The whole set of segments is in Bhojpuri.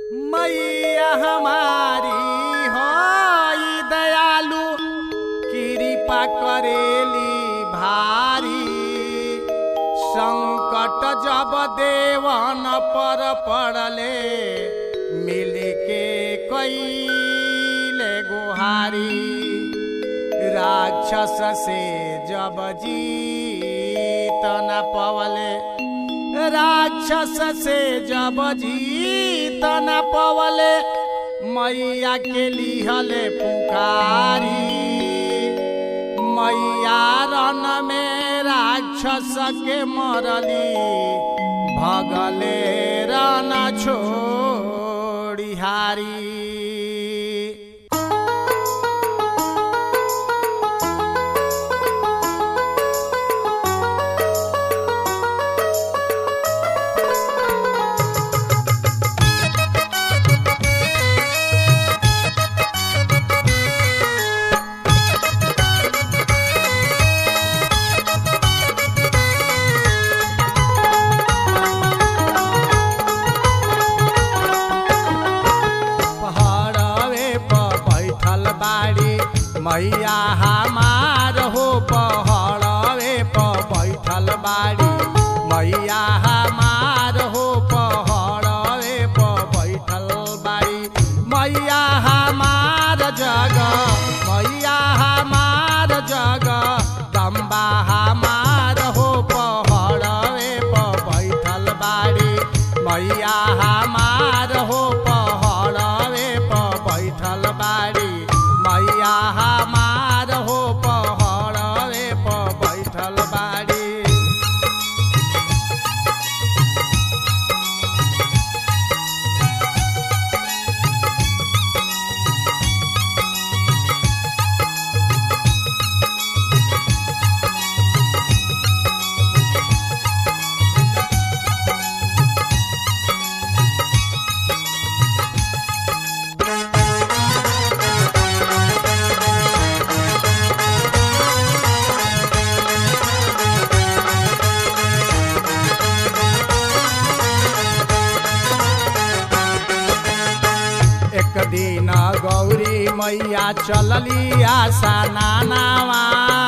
मैया हमारी हई दयालु कृपा करेली भारी संकट जब देवन पर पड़ले मिल के कैले गुहारी राक्षस से जब जीत न पवले राक्षस से जब जीत न पवले मैया के लिहले पुकारी मैया रन में राक्षस के मरली भगले रन छोड़िहारी पहाड़वे पर बैठल बाड़ी मैया हमार हो पहाड़वे पर बैठल बाड़ी मैया हमार हो पहाड़वे पर बैठल बाड़ी मैया हमार जगह मैया हमार जगह दम्बा हमार हो पहाड़वे पर बैठल बाड़ी मैया हमार हो पहाड़वे पर बैठल बाड़ी मैया हमार हो पहाड़वे पर बैठल बाड़ी एक दिन गौरी मैया चलली आशा नानावा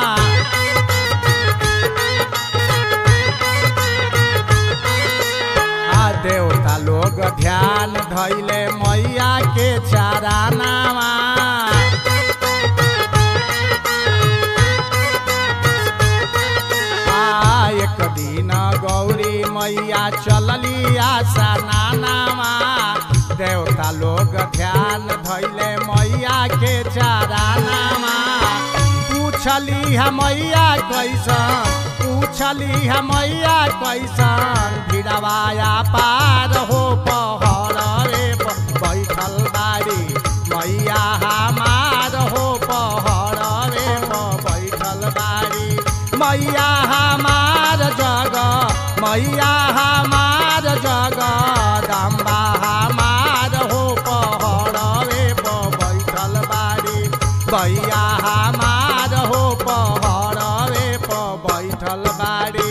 आ देवता लोग ध्यान धैले मैया के चारानावा आ एक दिन गौरी मैया चलली आशा नानावा देवता लोग ध्यान धैले मैया के चारानामा पूछली है मैया कैसन पूछली है मैया कैसन भिड़वाया पार हो पहरे बैठल बाड़ी मैया हमार हो पहरे बैठल बाड़ी मैया हमार जगह मैया हमार जगह दम्बा हमार हो पहड़वे पर बैठल बाड़ी भैया हमार हो पहड़वे पर बैठल बाड़ी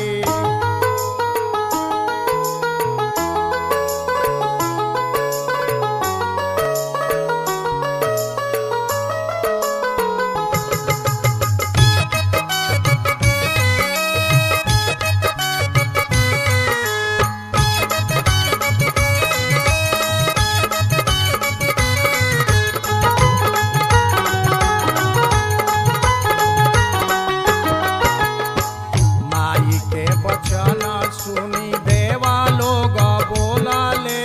माई के बचन सुनी देवा लोग बोलले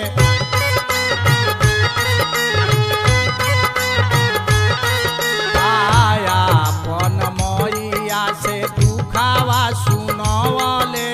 आया अपन मैया से दुखावा सुनवले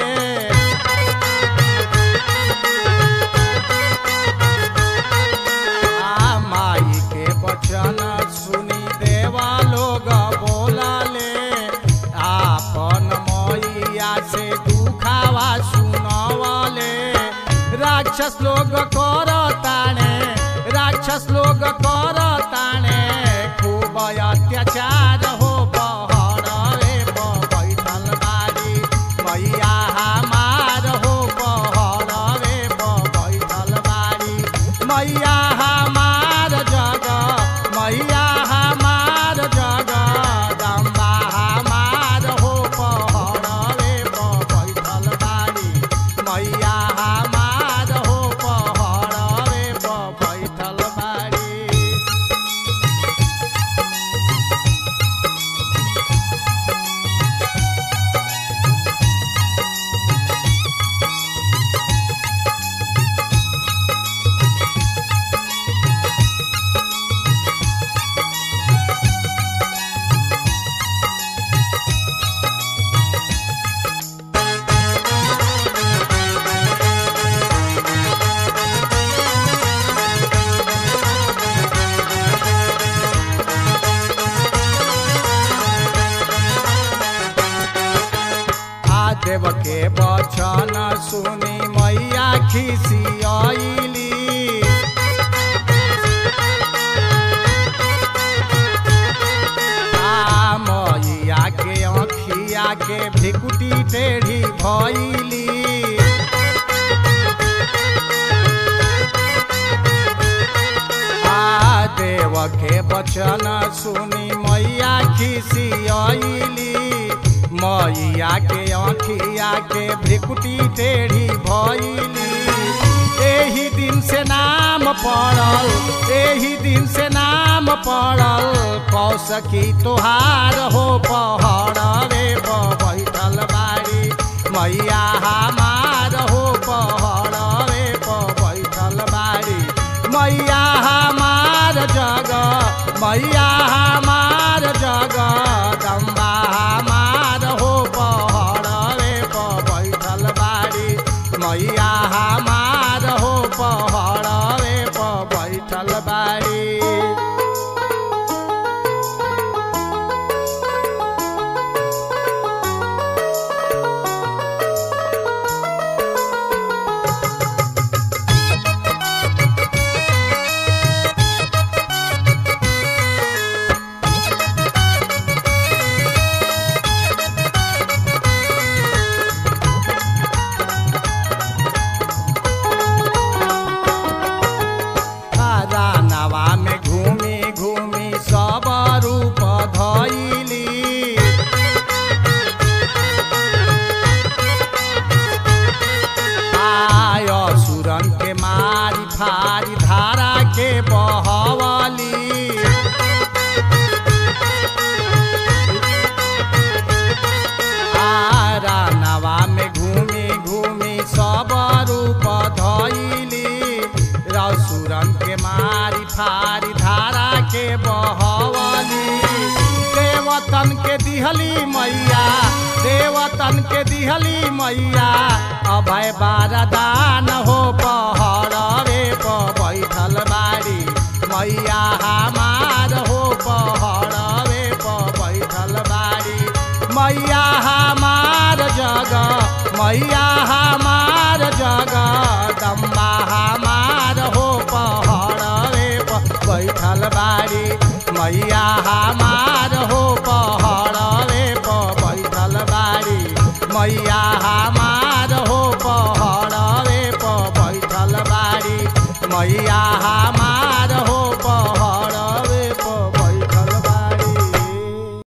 आ माई के बचन सुनी देवा लोग बोलले आपन मैया से दुखावा सुनवले राक्षस लोग कर ताणे राक्षस लोग कर ताणे खूब अत्याचार हो पहड़वे पर बैठल बाड़ी मैया हमार हो पहड़वे पर बैठल बाड़ी मैया हमार जग मैया हमार जग दम्बा हमार हो पहरवे पर बैठल बाड़ी मैया हमार हो पहरवे पर बैठल बाड़ी देव के बचन सुनी मैया खिसियली आ मैया के अखिया के भिकुटी टेढ़ी भैली आ देव के बचन सुनी मैया खिसियली मैया के अखिया के भ्रिकुटी टेढ़ी भैली एही दिन से नाम पड़ल एही दिन से नाम पड़ल कौशकी तोहार हो पहरवे पर बैठल बाड़ी मैया हमार हो पहरवे पर बैठल बाड़ी मैया हमार जग मैया हमार जग दम्बा हमार हो पहरवे पर बैठल बाड़ी मैया हमार हो पहरवे पर बैठल बाड़ी रानावा में घूमी घूमी सब रूप धैली आय सुरन के मारी फारी धारा के बहवली आ रानावा में घूमी घूमी सब रूप धैली रसुरन के मारी फारी धारा के बहवली देवतन के दिहली मैया देवतन के दिहली मैया अभय बारदान हो पहरवे पर बैठल बाड़ी मैया हमार हो पहरवे पर बैठल बाड़ी मैया हमार जग मैया